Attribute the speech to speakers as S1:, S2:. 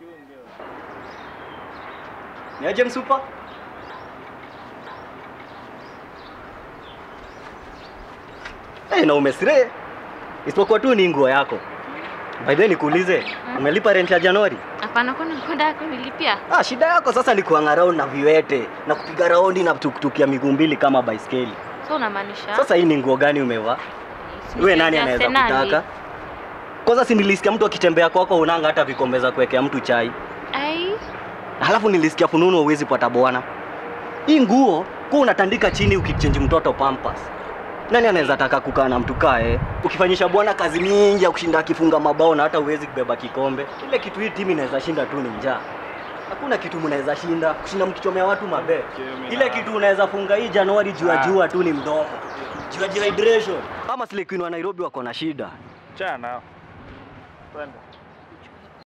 S1: Ni aje msupa? Eh, na umesire. Isipokuwa tu ni nguo yako. By the way nikuulize, umelipa rent ya Januari?
S2: Hapana, kwani kwenda kunilipia?
S1: Ah, shida yako sasa ni kuhang around na viwete na kupiga raundi na tuktuk ya miguu mbili kama baiskeli.
S2: So unamaanisha?
S1: Sasa hii ni nguo gani umevaa? Wewe nani anaweza kutaka? Kwanza si nilisikia mtu akitembea kwako unanga hata vikombe za kuwekea mtu chai.
S2: Ai,
S1: Halafu nilisikia fununu huwezi pata bwana. Hii nguo kwa unatandika chini ukichange mtoto pampers. Nani anaweza taka kukaa na mtu kae? Ukifanyisha bwana kazi mingi ya kushinda akifunga mabao na hata huwezi kubeba kikombe. Ile kitu hii timu inaweza shinda tu ni njaa. Hakuna kitu mnaweza shinda kushinda mkichomea watu mabe. Ile kitu unaweza funga hii Januari jua jua tu ni mdomo. Jua jua hydration. Kama Slay Queen wa Nairobi wako na shida.
S3: Chana nao. Twende.